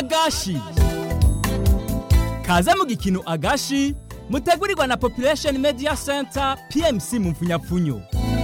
agashi kaze mu gikino agashi mutegurirwa na population media center pmc mu mfunyapfunyo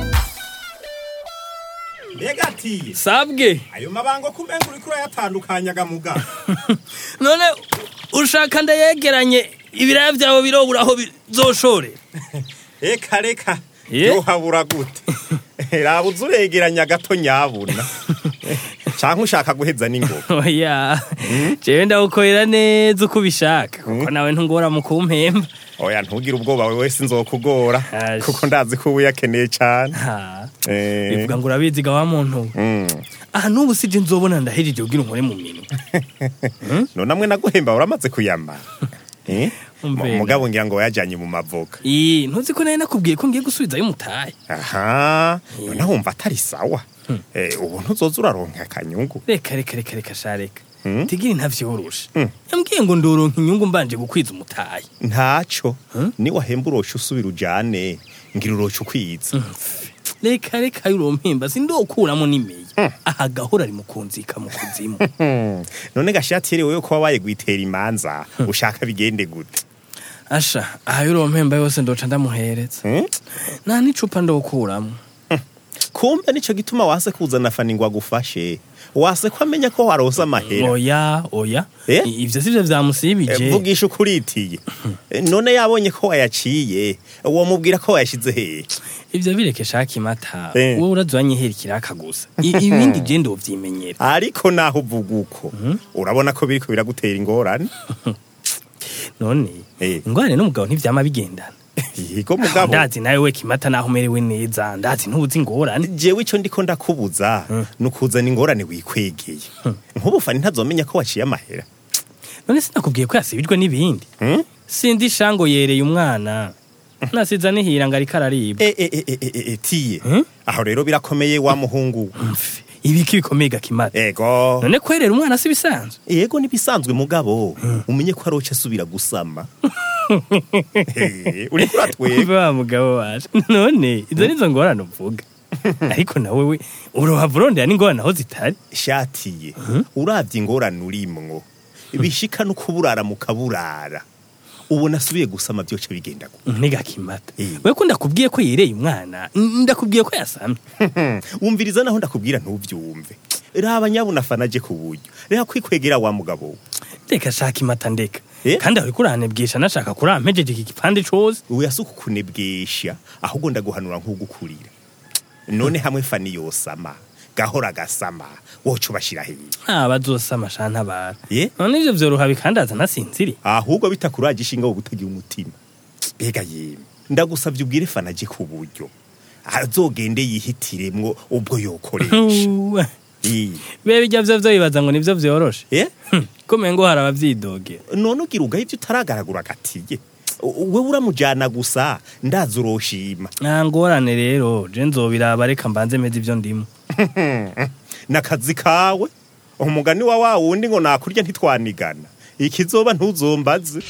mbega ati sabwe ayo mabango kumenga uriko urayatandukanya gamuga none ushaka ndayegeranye ibiraya vyawe birobura aho bizoshore eka reka Ye? yohabura gute raba uza uregeranya gato nyabuna canke ushaka guheza n'ingoga oya jewe ndawukorera neza uko ubishaka kuko nawe ntungora mu kumpemba oya ntugire ubwoba wewe wese nzokugora Ashi. kuko ndazi ko ubu yakeneye cane Ha, Eh, bivuga ngo urabizi ga wa muntu we. mm. aha n'ubu sije nzobona ndahejeje kugira unkore mu minwe none amwe naguhemba uramaze kuyamara Eh? Umvena. Mu- mugabo ngira ngo wayajanye mu mavoka Ii, ntuzi ko nawe nakubwiye ko ngiye gusubizayo umutahe aha none wumva atari sawa Eh, ubu ntuzoza uraronka akanyungu reka reka reka reka sha reka Hmm? tigiri ntavyoroshe yambwiye ngo ndoronka inyungu mbanje gukwiza umutahe ntaco ni wahemba urosha usubira ujane ngira urosha ukwiza reka reka yurompemba sindokuramo n'imeye aha gahora ari mu kunzika mu kuzimu Hmm. none gashati yerewe yo kuba waye gwitera imanza ushaka bigende gute asha aha yurompemba yose ndoca ndamuhereza Hmm? nta n'icupa ndokuramo kumbe nico gituma wase kuzana fani ngo agufashe wase ko amenya ko warose amahera oya oya Eh? I- ivyo sivyo Eh, vyamusibije vugisha ukuritiye Eh, none yabonye ko wayaciye womubwira ko wayashize hehe ivyo bireke shaka imata Eh. wowe urazanyihera ikiraka gusa I- ibindi je ndovyimenyera ariko naho uvuga uko urabona ko biriko biragutera ingorane none Eh. ingorane n'umugabo ntivyama bigendana yigo mugabo ndazi nawe we kimata naho umerewe neza ndazi ntubuzi ingorane jewe ico ndiko ndakubuza nukuzana ingorane wikwegeye nk'ubu fani ntazomenya ko waciye amahera none sinakubwiye ko yasibijwe n'ibindi Hmm? sindi shango yereye umwana nasiza nihira ngo ariko araribwa E, e, e, e, e, e, tiye Hmm? aho rero birakomeye wa muhungu Mf, ibiki bikomeye gakimata ego none kwerera umwana si bisanzwe yego nibisanzwe mugabo umenye ko aroca asubira gusama Eh, uriko uratwega umve wa mugabo waje none izo nizo ngorane uvuga ariko nawe we urohava urondera n'ingorane aho zitari shatiye uravye ingorane urimwo bishika no kuburara mu kaburara ubona asubiye gusama vyoce bigenda gute ntigakimata Eh. we ko ndakubwiye ko yereye umwana n- ndakubwiye ko yasamye wumviriza naho ndakubwira ntuvyumve raba nyabuna fanaje ku buryo reka kwikwegera wa mugabo we. reka shaka imata ndeka Eh? kandi aho uriko uranebwisha nashaka kurampejeje iki gipande cose oya si ukukunebwesha ahubwo ndaguhanura nk'ugukurira none hamwe fani yosama gahora gasama woca ubashira hehe ntabazosama sha ntabara Ye? none ivyo vyoroha bikandaza nasinziri ahubwo bitakuraje ishinga wo gutagira umutima mbega yemwe ndagusavye ubwire fana aje ku buryo azogende yihitiremwo ubwo yokoresha Ii. bebe ijya vyo vyo bibaza ngo nivyo vyoroshe Eh? Hm, komeye ngo hari abavyidogera none ugira ugaho ivyo utaragaragura gatiye wewe uramujana gusa ndazi uroshima nta ngorane rero je nzobiraba reka mbanze meze ivyo ndimo nakazi kawe umugani wa wa wundi ngo nakurya ntitwanigana ikizoba ntuzombaze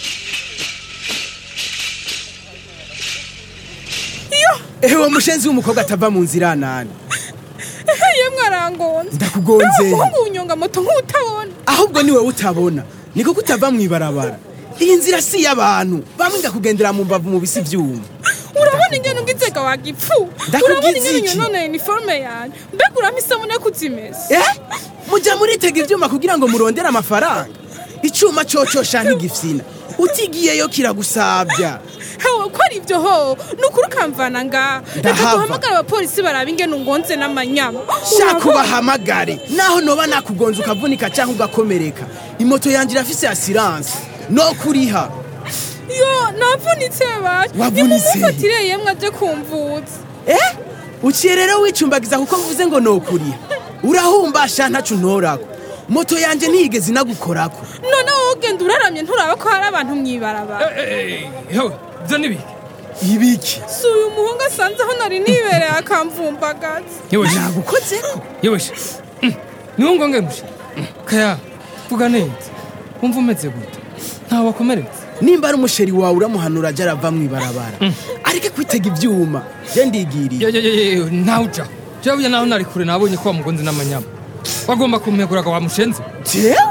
ewe mushenzi w'umukobwa atava mu nzira nani yemwe arangonze Ndakugonze. umuhungu unyonga moto nk'utabona ahubwo ni wowe utabona niko kutava mu ibarabara iyi nzira si iy'abantu bamwe ndakugendera mu mbavu mu bisi byuma urabona ingene ungizega wagipfu Ndakugize urabona ingene iki? nyononeye iniforume yanjye mbega urampa isabune yo kuzimesa eh mujya muritega ibyuma kugira ngo murondere amafaranga icyuma cocosha ntigifyina utigiyeyo kiragusabya hewe ko ari ibyo ho ni ukuri ukamvana ngaha reka Ndahava. duhamagare abapolisi baraba ingene ungonze n'amanyama shaka Urabona? ubahamagare naho noba nakugonza ukavunika cyangwa ugakomereka imoto yanjye irafise asiranse no kuriha yo navunitse baje Wavunitse? nimumufatire yemwe aje kumvuza eh uciye rero wicumbagiza kuko mvuze ngo no kuriha urahumbasha ntacu ntorako moto yanjye ntiyigeze inagukorako none wowe ugenda uraramye nturaba ko hari abantu mwibarabara hewe vyo nibiki ibiki si uyu muhungu asanze aho nari nibereye akamvumbagaza yeweshe nagukozeko yeweshe niwo ngonge mushe kaya vuga neza wumva umeze gute ntawe wakomeretse nimba ari umusheri wawe uramuhanura ajya arava mu ibarabara areke kwitega ibyuma je ndigiriye ntawe uca jewe naho nari kure nabonye ko wamugonze n'amanyama wagomba kumeguraga wamushenze jewe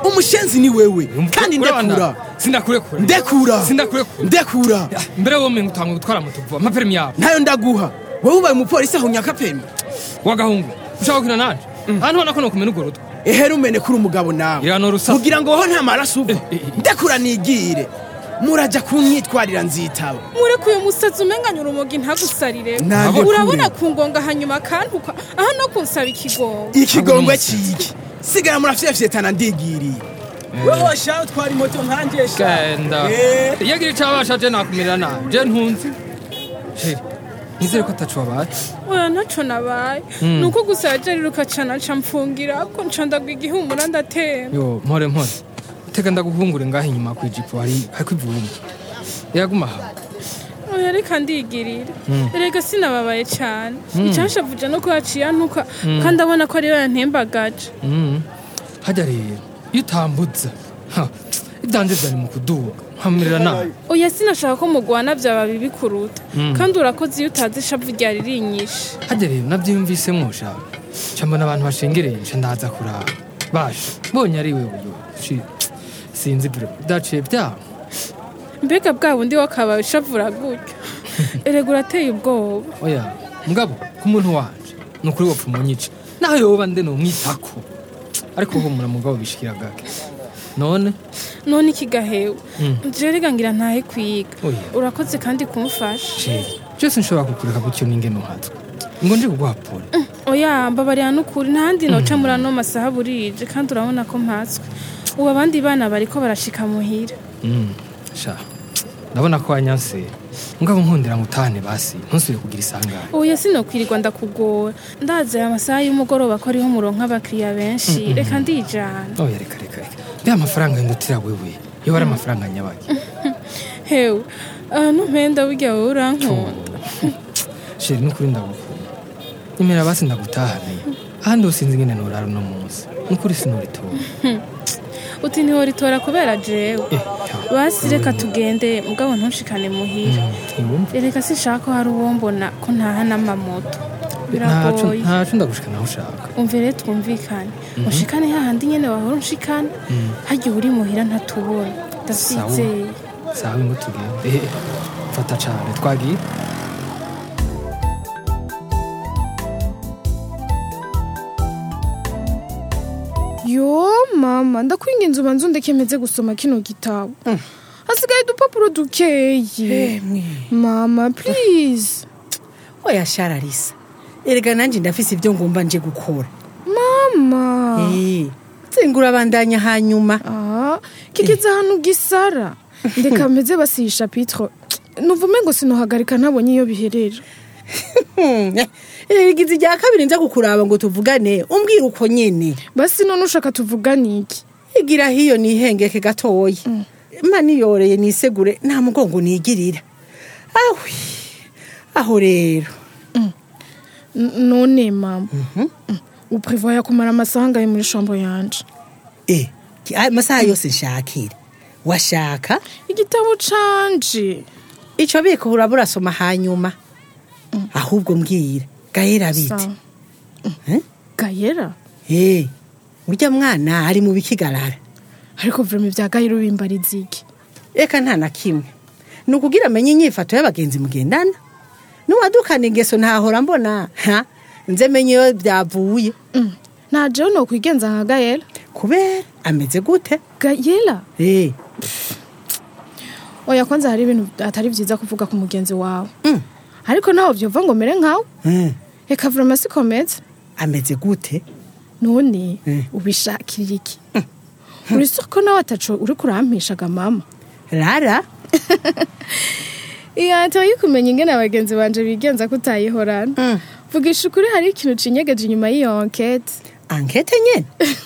umushenzi ni wewe kandi ndekura sindakurekura ndekura sindakurekura ndekura mbere womenga utanga gutwara moto vuba amaperimi yawe ntayo ndaguha wowe ubaye umupolisi aho nyakapemi wagahungu ushaka gukina nanje ahantu ubona ko nokumena urwo rutwe ehere umene kuri umugabo nawe Irano rusaku. kugira ngo ho nta maraso uva Eh, eh, eh. ndekura nigire muraja kunyitwarira nzitaba murekuye umusazi umenganya urumogi ntagusarire Ntabwo urabona kure. ku ngonga hanyuma akantuka aha no kunsaba ikigongo ikigongwe ciki sigara murafyefyetana ndigiriye wewe shaho twari moto nkanje sha genda Eh. iyo agira icyo abasha je nakumirira nabi je ntunzi sheri nizere ko atacu wabaye oya ntaco nabaye ni uko gusa yajariruka cane aca mfungira ko nca ndagwa igihumura ndatemba yo mpore mpore teka ndaguhungure ngaho inyuma ku ijipo hari hariko ivumbi yaguma aha oya reka ndigirire erega sinababaye cane icanshavuje no ko yaciye antuka kandi abona ko ariyo yantembagaje Mm. hajya rero iyo utambuza ha, ibyanje byari mu kuduga nkamumirira nabi oya sinashaka ko mugwana vyaba bibi kuruta kandi urakoze iyo utazi ishavu ryari rinyishe hajya rero nabyiyumvisemwo sha nca mbona abantu bashengereye nca ndaza kuraba basha mbonye ari we uyo shi sinzi bro daciye byaho mbega bwa bundi wakabaye ushavura gutyo erega urateye ubwoba oya mugabo ku muntu wanje ni ukuri wapfa umunyica naho yoba nde nomwitako ariko humura mugabo bishikira gake none none ikigahewe jewe rega ngira ntahe kwiga Oya. urakoze kandi kumfasha sheri byose nshobora kukureka gutyo n'ingene uhatswe ngo nje kuguhapura oya mbabarira n'ukuri ntahandi noca muri ano masaha burije kandi urabona ko mpatswe ubu abandi bana bariko barashika muhira Mm, sha ndabona ko wanyanse ngabo nkundira ngo utahane basi ntusubire kugira isangane oya sinokwirirwa ndakugora ndazi aya masaha y'umugoroba ko ariho muronka abakiriya benshi reka ndijana oya reka reka reka mbe amafaranga yindutira wewe iyo ari amafaranga nyabaki hewe ahantu mpenda burya wowe urankunda sheri n'ukuri ndagukunda nyemera basi ndagutahane ahandi usinzi ingene norara uno munsi n'ukuri sinuritora uti ntiworitora kubera jewe eh ya, basi reka tugende mugabo ntushikane muhira ntiwumva reka sinshaka ko hari uwo mbona ko ntaha n'amamoto ntaco biragoye ntaco ndagushika naho ushaka umvire twumvikane ushikane hahandi nyene wahora unshikana harya uri muhira ntatubona ndasizeye sawa ngo tugende eh fata cane twagiye yo mama ndakwinginze ubanza undekemeze gusoma kino gitabo hasigaye udupapuro dukeyi mama please oya shararisa erega nanjye ndafise ibyo ngomba nje gukora mama Eh, nzingura abandanya hanyuma ah kigeze ahantu gisara ndeka meze basiyisha pitro nuvume ngo sinohagarika ntabonye iyo biherera Hmm, eh, irigize irya kabiri nza kukuraba ngo tuvugane umbwira uko nyene basi none ushaka tuvugane iki igira hiyo nihengeke gatoya mpa niyoreye nisegure nta mugongo nigirira ahwi aho rero N- none mama uprevoya kumara amasaha angahe muri shambo yanje eh ki- aya masaha yose nshakira washaka igitabo canje ico biko urabura soma hanyuma ahubwo mbwira gahera bite Sawa. Eh? gayera Eh, urya mwana ari mu bikigarara ariko vrema ibya gahera ubimbariza iki eka nta na kimwe ni ukugira amenye inyifato y'abagenzi mugendana n'uwadukana ingeso ntahora mbona ha nze menye iyo byavuye Mm. nta jewe nokwigenza nka gayera kubera ameze gute gayera Eh, oya kwanza hari ibintu atari byiza kuvuga ku mugenzi wawe mm, ariko naho vyova ngo mere nkawe eh, reka vrema sikomeze ameze gute none Mm. ubishakira iki uri soko nawe ataco uri kurampishaga mama rara iyo ataye kumenya ingene abagenzi banje bigenza ko utayihorana Mm. vugisha ukuri hari ikintu cinyegeje inyuma y'iyo ankete ankete nyene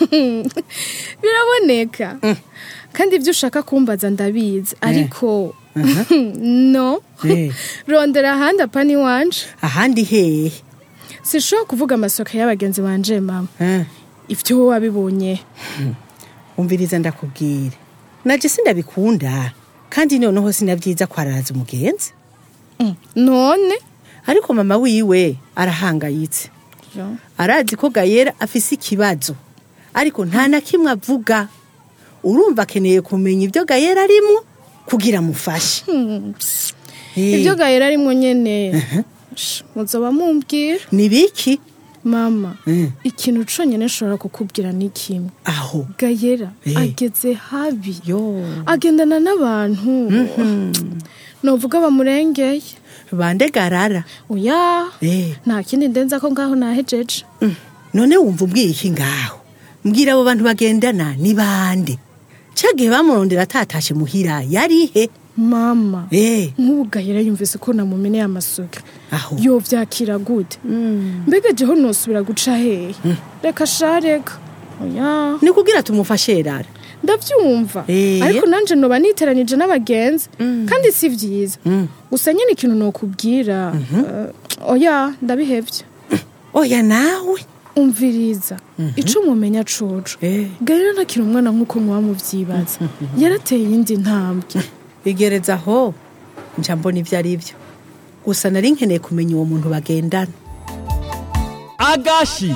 biraboneka kandi ibyo ushaka kumbaza ndabizi ariko no Eh. rondera ahandi apana iwanje ahandi hehe sinshobora kuvuga amasoka y'abagenzi banje mama Eh, ibyo wowe wabibonye umviriza ndakubwira naje sindabikunda kandi noneho sinabyiza kwararaza umugenzi none ariko mama wiwe arahangayitse arazi ko gayera afise ikibazo ariko nta na kimwe avuga urumva akeneye kumenya ibyo gayera arimo kugira amufashe Eh, ibyo gahera arimo nyene Sh, muzoba mumbwira ni biki mama Mm. ikintu conyene nshobora kukubwira ni kimwe aho gayera Eh. ageze habi yo agendana n'abantu novuga bamurengeye bande garara oya Eh. nta kindi ndenza ko ngaho nahejeje Mm. none wumva ubwiye iki ngaho mbwira abo bantu bagendana ni bande cagihe bamurondera atatashe muhira yarihe mama Eh, nk'ubu gahera yumvise ko namumeneye amasuka aho yovyakira gute mbega jeho nosubira guca hehe reka sha reka oya ni kugira tumufashe rara ndavyumva Eh. ariko nanje noba niteranije n'abagenzi kandi si vyiza gusa nyene ikintu nokubwira eh, oya ndabihevye oya nawe umviriza ico mumenya coco Eh. gahera ntakiri umwana nk'uko muba muvyibaza yarateye iyindi ntambwe igereza aho nca mbona ivyo ari vyo gusa nari nkeneye kumenya uwo muntu bagendana agashi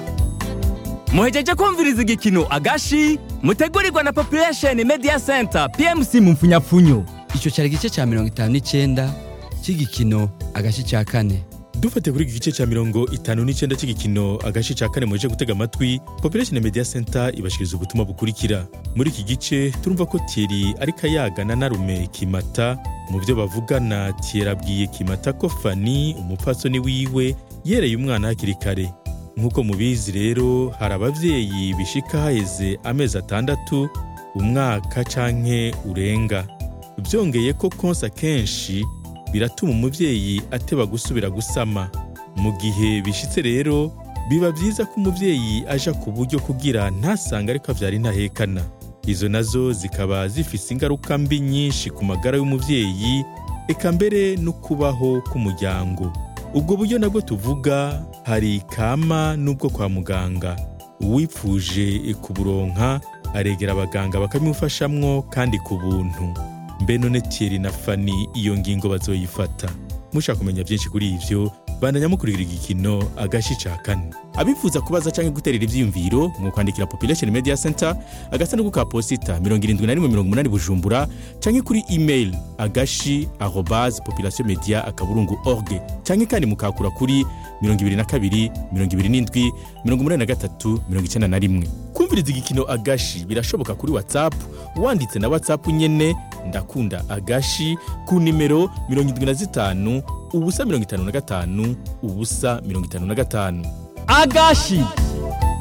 muhejeje kumviriza igikino agashi mutegurirwa na population media center pmc mu mfunyapfunyo icyo cyari igice cya mirongo itanu n'icyenda cy'igikino agashi cya kane dufate kuri iki gice cya mirongo itanu n'icyenda cy'igikino agace cya kane muje gutega amatwi population media center ibashikiriza ubutumwa bukurikira muri iki gice turumva ko tieri ariko ayagana na rume kimata mu byo bavugana tieri abwiye kimata ko fani umupfasoni wiwe yereye umwana hakiri kare nk'uko mubizi rero hari ababyeyi bishika haheze amezi atandatu umwaka canke urenga byongeye ko konsa kenshi biratuma umubyeyi ateba gusubira gusama mu gihe bishitse rero biba byiza ko umubyeyi aja ku buryo kugira ntasange ariko avyara intahekana izo nazo zikaba zifise ingaruka mbi nyinshi ku magara y'umubyeyi eka mbere no kubaho k'umuryango ubwo buryo nabwo tuvuga hari kama n'ubwo kwa muganga uwipfuje kuburonka aregera abaganga bakamufashamwo kandi ku buntu mbe none Thierry na Fanny iyo ngingo bazoyifata mushaka kumenya byinshi kuri ivyo bandanya mukurikira igikino agashi ca kane abifuza kubaza canke guterera ivyiyumviro mwokwandikira population media center agasanduku ka posita 7180 bujumbura canke kuri email agashi arobase population media akaburungu org canke kandi mukakura kuri 22 27 83 91 kumviriza igikino agashi birashoboka kuri whatsapp wanditse na whatsapp nyene ndakunda agashi ku nimero 75 ubusa 55 ubusa 55 agashi